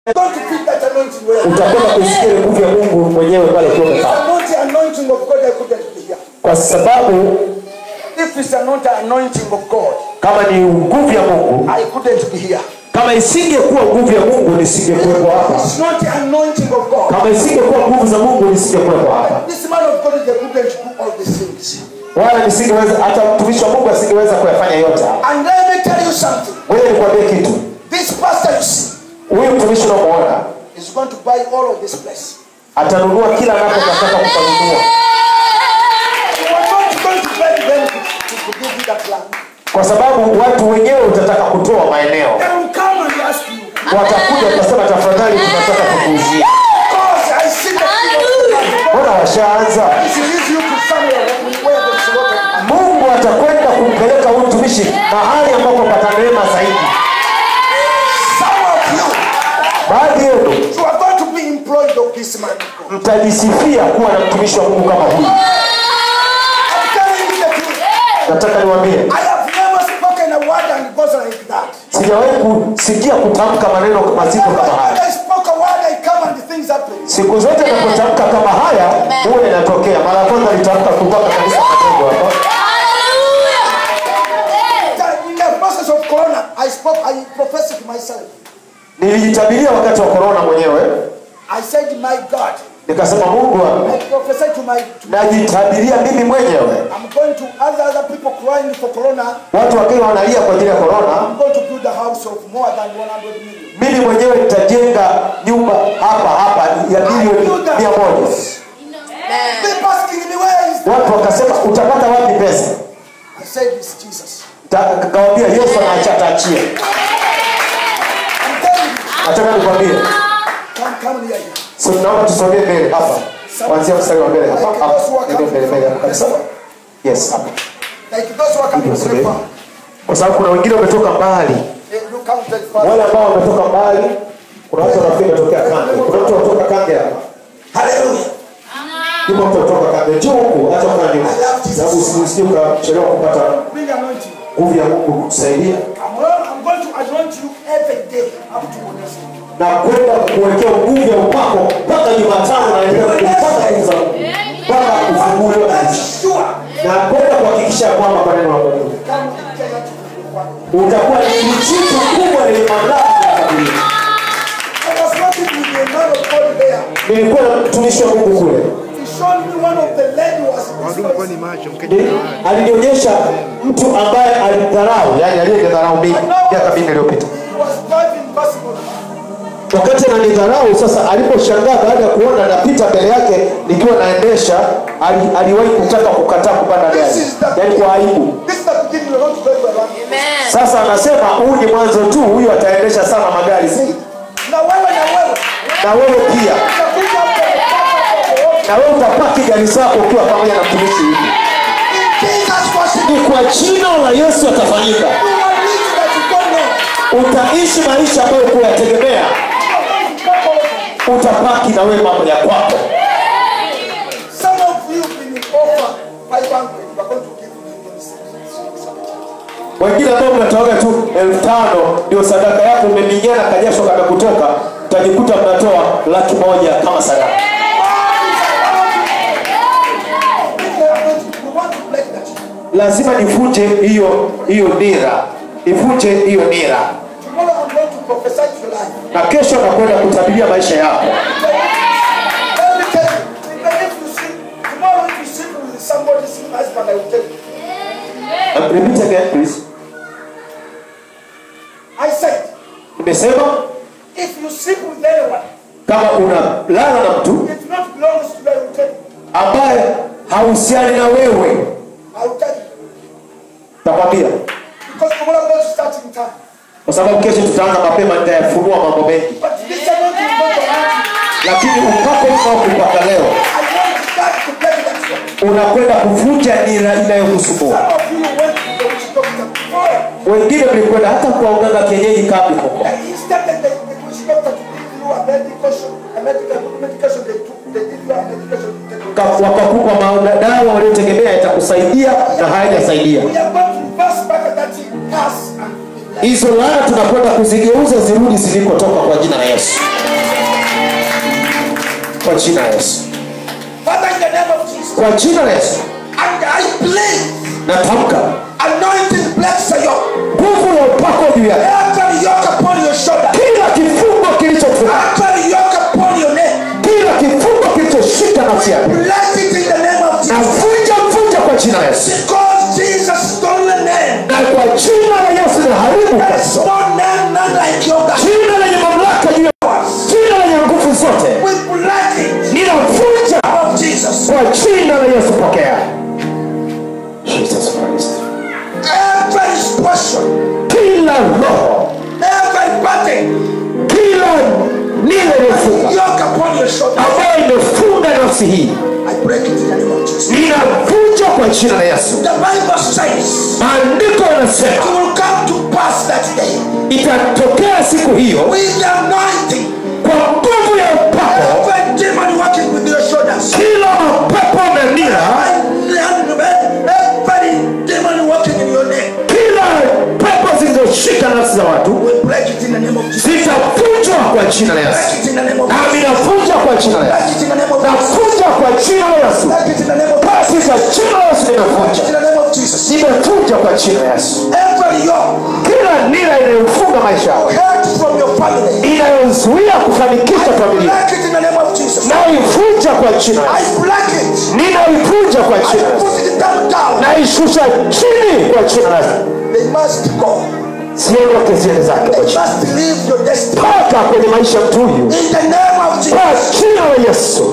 Don't feel that anointing where utakwenda kusikia ile nguvu ya mungu mwenyewe pale ukiwa If it's umekaa not the anointing of God, I couldn't be here. kwa sababu If it's not the anointing of God, kama ni nguvu ya mungu I couldn't be here. kama isingekuwa nguvu ya mungu nisingekuwepo hapa It's not the anointing of God. kama isingekuwa nguvu za mungu nisingekuwepo hapa This man of God, they couldn't do all these things. wala nisingeweza hata mtumishi wa mungu asingeweza kuyafanya yote haya. And let me tell you something. wewe nikwambie kitu This pastor you see huyu mtumishi unamuona is going to buy all of this place. atanunua kila anapotaka kukanunua You are not going to beg them to, to, to give you that land. kwa sababu watu wenyewe utataka kutoa maeneo They will come and ask you. watakuja watasema tafadhali tunataka kukuuzia Because I see the king of God. mbona washaanza He leads you to somewhere where there's a lot of money. mungu atakwenda kumpeleka huyu mtumishi mahali ambapo pata neema zaidi Some of you, baadhi yenu you are going to be employed of this man. mtajisifia kuwa na mtumishi wa mungu kama huyu I'm telling you the truth. nataka niwambie I have never spoken a word and it goes like that. sijawahi kusikia kutamka maneno mazito kama When haya I spoke a word, I come and things happen. siku zote napotamka kama haya huwa inatokea mara ya kwanza litamka kutoka kanisa kadogo hapa In the process of Corona, I spoke, I professed it myself. nilijitabiria wakati wa korona mwenyewe I said, My God, nikasema mungu wangu I prophesied to my. To, najitabiria mimi mwenyewe I'm going to other other people crying for Corona. watu wakiwa wanalia kwa ajili ya korona I'm going to build a house of more than 100 million. mimi mwenyewe nitajenga nyumba hapa hapa ya bilioni mia moja People asking me where is. watu wakasema utapata wapi pesa I said, It's Jesus. Ta- kawambia yesu anaacha ataachia I'm telling you. nataka nikwambie Come, come near here. so naomba tusogee mbele hapa kuanzia mstari wa mbele hapa hapa ndio mbele mbele hapa kabisa yes hapa Like those who are coming Ndio, very far. kwa sababu kuna wengine wametoka mbali They look out very far. wale ambao wametoka mbali kuna watu wanafikiri wametokea kange kuna mtu anatoka kange hapa Hallelujah. yupo mtu anatoka kange njoo huku hata kange sababu usije ukachelewa kupata Bring anointing. nguvu ya mungu kukusaidia I'm, going- I'm going to anoint you every day up to Wednesday. na kwenda kuwekea nguvu ya upako mpaka jumatano naendelea kupata nguvu za mungu mpaka kufunguliwa That's sure. na kwenda kuhakikisha ya kwamba maneno ya mungu Come and tell that to one. utakuwa ni jitu kubwa lenye mamlaka ya kabilia I was working with a man of God there. nilikuwa na mtumishi wa mungu kule He showed me one of the lady was Wadumu kwani macho mketi Ni- alinionyesha mtu ambaye alidharau yani aliyenidharau mimi miaka minne iliyopita He was driving basketball. wakati ananidharau sasa aliposhangaa baada ya kuona napita mbele yake nikiwa naendesha ali, aliwahi kutaka kukataa kupanda gari This is the yani kwa aibu This is the beginning. We're going to go to around. sasa anasema huu ni mwanzo tu huyu ataendesha sana magari zaidi Na wewe na wewe. na wewe pia Utakuja hapo kwa na wewe utapaki gari zako ukiwa pamoja na mtumishi hivi In Jesus was ni kwa jina la yesu atafanyika You are rich that you don't know. utaishi maisha ambayo kuyategemea utapaki na wewe mambo ya kwako Some of you been offer 500. We're going to give you wengine ambao mnatoaga tu elfu tano ndio sadaka yako umeminyana kajasho kamekutoka utajikuta mnatoa laki moja kama sadaka We want to break that. lazima nivunje hiyo hiyo nira nivunje hiyo nira Tomorrow I'm going to prophesy to your life. na kesho nakwenda kutabiria maisha yako Let me tell you, even if you sleep, tomorrow if you sleep with somebody's husband, I will tell you. Uh, repeat again please I said, nimesema if you sleep with anyone, kama unalala na mtu it not belongs to you, I will tell you. ambaye hahusiani na wewe I will tell you. takwambia Because tomorrow I'm going to start in time. kwa sababu kesho tutaanza mapema nitayafunua mambo mengi But this anointing is going to happen. lakini upako unaokupaka leo I want to start to break that one. unakwenda kuvunja nira inayokusumbua Some of you went to the witch doctor before. wengine mlikwenda hata kwa uganga kienyeji kabla huko And instead of the, the witch doctor to give you a medication, a medical medication, they took, they give you a medication. to take away. Ka- wakakupa madawa waliotegemea yatakusaidia na hayajasaidia We are going to reverse back that curse and hizo laana tunakwenda kuzigeuza zirudi zilikotoka kwa jina la yesu kwa jina la yesu Father, in the name of Jesus. kwa jina la yesu And I believe natamka anointing bless your nguvu ya upako juu yake every yoke upon your shoulder. kila kifungo kilichofunga Every yoke upon your neck. kila kifungo kilichoshika nafsi yake Bless it in the name of na Jesus. vunja vunja kwa jina la yesu Because Jesus stole the name. na kwa jina la yesu naharibu There is kabisa no name none like your God. jina lenye mamlaka juu ya jina lenye nguvu zote We bless it ninavunja of Jesus. kwa jina la yesu pokea jesus christ Every expression, kila roho every body, kila nile iliyofunga yoke upon your shoulder. ambayo imefunga nafsi hii I break it in the name of Jesus. ninavunja kwa jina la yesu The Bible says maandiko it yanasema will come to pass that day itatokea siku hiyo with the anointing. kwa nguvu ya upako Every demon working with your shoulders. kila mapepo na nira Every demon working in your neck. kila pepo zilizoshika nafsi za watu We break it in the name of Jesus. zitavunjwa kwa jina la Break yesu it in the name of nami Jesus. navunja kwa jina la Break yesu it in the name of Jesus. navunja kwa jina la yesu Break it in the name of Jesus. katika jina la yesu Break it nimevunja in the name of Jesus. nimevunja kwa jina la yesu Every yoke kila nira inayofunga maisha yako hurt from your family. inayozuia kufanikisha familia Break it in the name of Jesus. naivunja kwa jina la I yesu break it. ninaivunja kwa I jina la yesu put it down down. naishusha chini kwa jina la yesu They must go. siondoke ziende zake They kwa jina must leave your destiny. toka kwenye maisha ya mtu huyu In the name of Jesus. kwa jina la yesu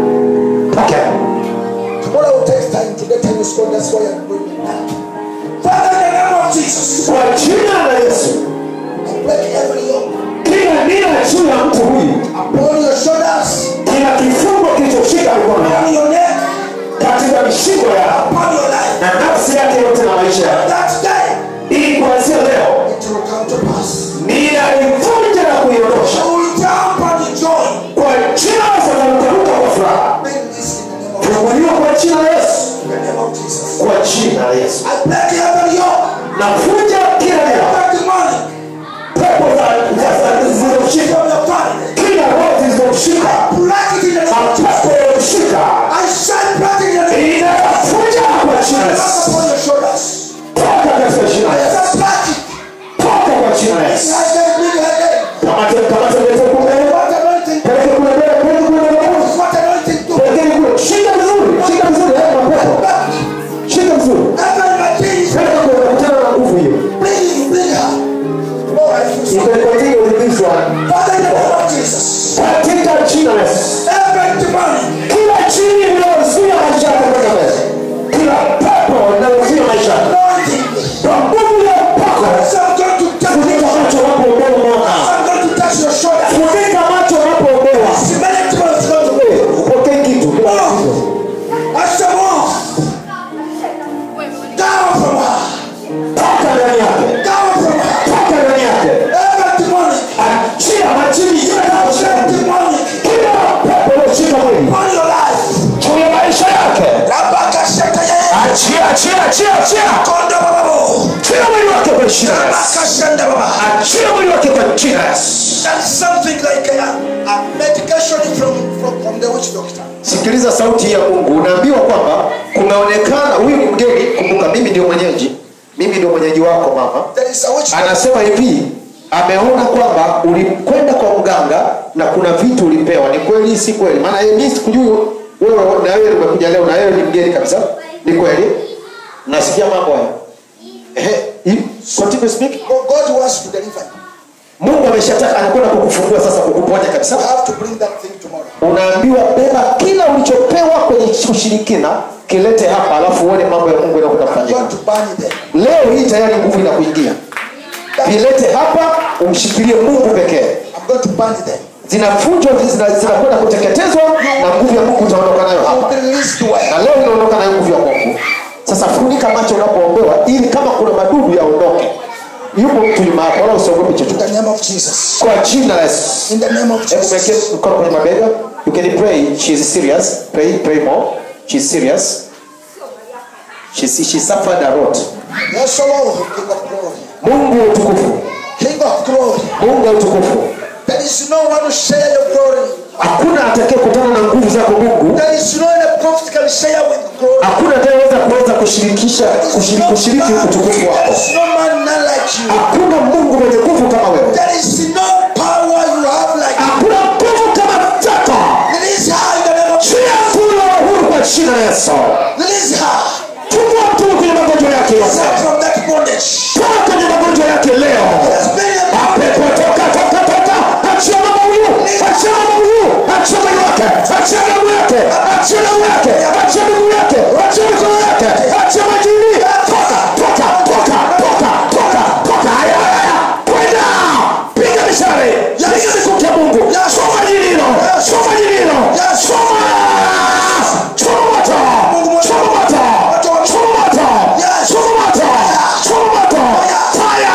pokea Tomorrow will take time to get any score. That's why I'm going now. Father, in the name of Jesus. kwa jina la yesu I break every yoke kila nira juu ya mtu huyu upon your shoulders, kila kifungo kilichoshika mikono on yake your neck, katika mishigo yao upon your life. na nafsi yake yote na maisha yake That day ili kuanzia leo it will come to pass. ninaivunja na kuiondosha You will jump and joy. kwa jina la Yesu natamka kwa furaha Bring this in the name of funguliwa kwa jina la Yesu in the name of Jesus. kwa jina la Yesu I break every yoke, navunja kila nira every demonic pepo za za- za- zilizomshika from your family. kila roho zilizomshika Break it in the name of Jesus. mapepo yaliyomshika I said break it in the name inavunja kwa jina la of Yesu Jesus. upon your shoulders. toka katika jina la I Yesu said break it. toka kwa jina la Yesu I said bring it again. kamata kamata lete kule What anointing? peleke kule mbele peleke kule mbele What anointing do? peleke kule shika vizuri shika vizuri haya mapepo shika vizuri Every material. peleke kule unakutana na nguvu hiyo Bring it, bring her. Oh, I feel so. ipelekwatie ulivishwa Father, in the name of Jesus. katika jina la Yesu Every demonic. kila chini inayozuia maisha yako kwenda mbele kila pepo inayozuia maisha yako Anointing. kwa nguvu ya upako So I'm going to touch funika macho unapoombewa mama I'm going to touch your shoulder. funika macho unapoombewa See, many demons going to Eh, upokee kitu bila Oh. kitu I said, move. Down from her. toka ndani yake Down from her. toka ndani yake Every demonic. achia majini Every demonic. kila pepo iliyoshika mwili On your life. juu ya maisha yake Rabaka shaka ye. achia achia achia achia Konda bababo. achia mwili wake kwa jina la Yesu Rabaka shanda baba. achia mwili wake kwa jina la Yesu That's something like a, a medication from, from, from the witch doctor. sikiliza sauti ya mungu unaambiwa kwamba kumeonekana huyu ni mgeni kumbuka mimi ndio mwenyeji mimi ndio mwenyeji wako mama There is a witch doctor. anasema hivi ameona kwamba ulikwenda kwa mganga na kuna vitu ulipewa ni kweli si kweli maana yeye mimi sikujui wewe na wewe umekuja leo na wewe ni mgeni kabisa ni kweli nasikia mambo haya ehe you- continue speak God God wants to deliver you. mungu ameshataka anakwenda kukufungua sasa kukuponya kabisa You have to bring that thing tomorrow. unaambiwa beba kila ulichopewa kwenye ushirikina kilete hapa alafu uone mambo ya mungu yanakwenda I'm kufanyika going to burn it there. leo hii tayari nguvu inakuingia vilete hapa umshikilie mungu pekee I'm going to burn it there. zinavunjwa zina- zinakwenda kuteketezwa na nguvu ya mungu utaondoka nayo I hapa will be released to work. na leo inaondoka nayo nguvu ya mungu sasa funika macho unapoombewa ili kama kuna madudu yaondoke yupo mtu nyuma yako wala usiogope In chochote the name of Jesus. kwa jina la yesu In the name of hebu mwekee Jesus. mkono kwenye mabega you can pray she is serious pray pray more she is serious she, she suffered a lot Yes, O Lord, King of glory. mungu wa utukufu King of glory. mungu wa utukufu There is no one to share your glory. hakuna atakaye kutana na nguvu zako mungu There is no any prophet can share with glory. hakuna atayeweza kuweza kushirikisha There is kushiriki, no kushiriki man- utukufu There wako is no man none like you. hakuna mungu mwenye nguvu kama wewe There is no power you have like you. hakuna nguvu kama zako Release her in the name of chia kula uhuru kwa jina la yesu Release her. fungua mtu kwenye magonjwa yake Release her yote from that bondage. toka kwenye magonjwa yake leo There's many a mapepo toka toka toka achia mama huyu achia mama huyu achia mwili wake achia damu yake achia damu yake achia miguu yake achia mikono yake achia majini toka toka toka toka toka toka haya haya kwenda piga mishale piga mikuki ya Mungu choma jini hilo choma jini hilo choma choma moto choma moto choma moto choma moto choma moto fire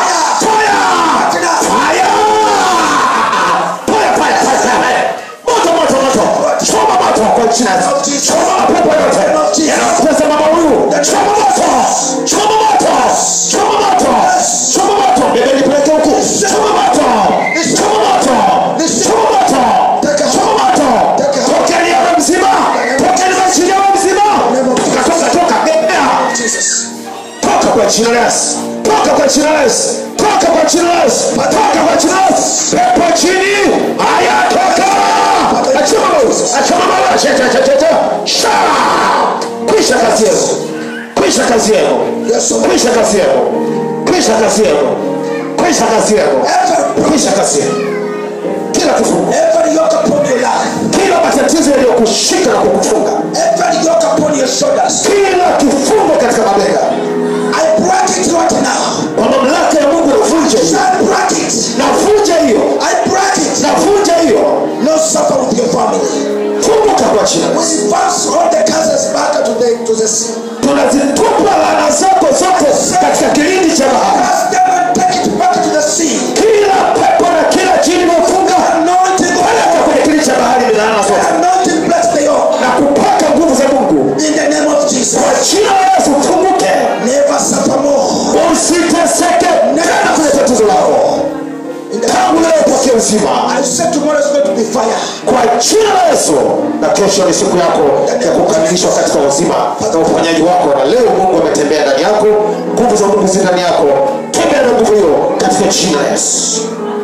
fire fire Fire, fire, fire, fire. Moto, moto, moto. Choma moto kwa jina la Yesu. Choma mapepo yote. Yanayotesa mama huyu. Choma moto. Choma moto. Choma moto. Choma moto. Bebe nipeleke huku. Choma moto. Choma moto. Choma moto. Choma moto. Tokeni awe mzima. Tokeni majini awe mzima. Toka, toka, toka. Bebea. Jesus. Toka kwa jina la Yesu. Toka kwa jina la Yesu. Toka kwa jina la Yesu. Toka kwa jina la Yesu. Pepo chini. Haya toka. Achoma moyo. Achoma moyo. Acha acha acha acha. Sha. Kwisha kazi yako. Kwisha kazi yako. Yes, Lord. Kwisha kazi yako. Kwisha kazi yako. Kwisha kazi yako. Every, Kwisha kazi yako. Kila kifungo. every yoke upon your life. Kila matatizo yaliyokushika na kukufunga. Every yoke upon your shoulders. Kila kifungo katika mabega. I break it right now. Kwa mamlaka ya Mungu navunja hiyo. I break it. Navunja hiyo. I break it. navunja hiyo No suffer with your family. funguka kwa jina la We Yesu. advance all the cancers back to the to the sea. tunazitupa laana zako zote katika kilindi cha bahari Cast them and take it back to the sea. kila pepo na kila jini iliyofunga Anointing peleka kwenye kilindi cha bahari ni laana zote Anointing bless the yoke. na kupaka nguvu za mungu In the name of Jesus. kwa jina la yesu funguke Never suffer more. usiteseke tena kwenye tatizo lako In the tangu leo pokea uzima I said tomorrow is going to be fire. kwa jina la yesu na kesho ni siku yako ya kukamilishwa katika uzima na uponyaji wako na leo mungu ametembea ndani yako nguvu za mungu zi ndani yako tembea na nguvu hiyo katika jina la yesu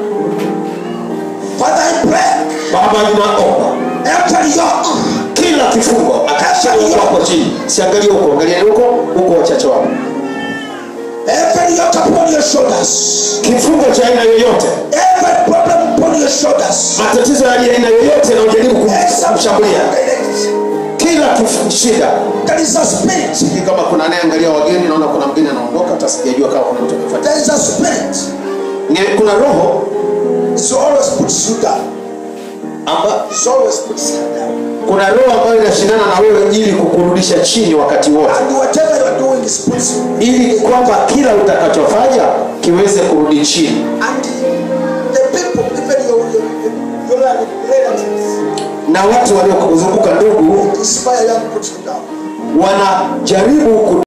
Father, I pray. baba ninaomba Every yoke. kila kifungo akasha huko hapo chini siangalie huko angalieni huko huko wachache wako Every yoke upon your shoulders. kifungo cha aina yoyote Every problem upon your shoulders. matatizo ya aina yoyote yanayojaribu kum- kumshambulia kila kif- shida There is a spirit. sijui kama kuna anayeangalia wageni naona kuna mgeni anaondoka hata sijajua kama kuna mtu amefanya There is a spirit. Ni- kuna roho It always puts you down. amba, It always puts you down. kuna roho ambayo inashindana na wewe ili kukurudisha chini wakati wote And whatever you are doing is puts you. ili kwamba kila utakachofanya kiweze kurudi chini And the people, even your, your, your, your relatives, na watu waliokuzunguka ndugu inspire you and put you down. wanajaribu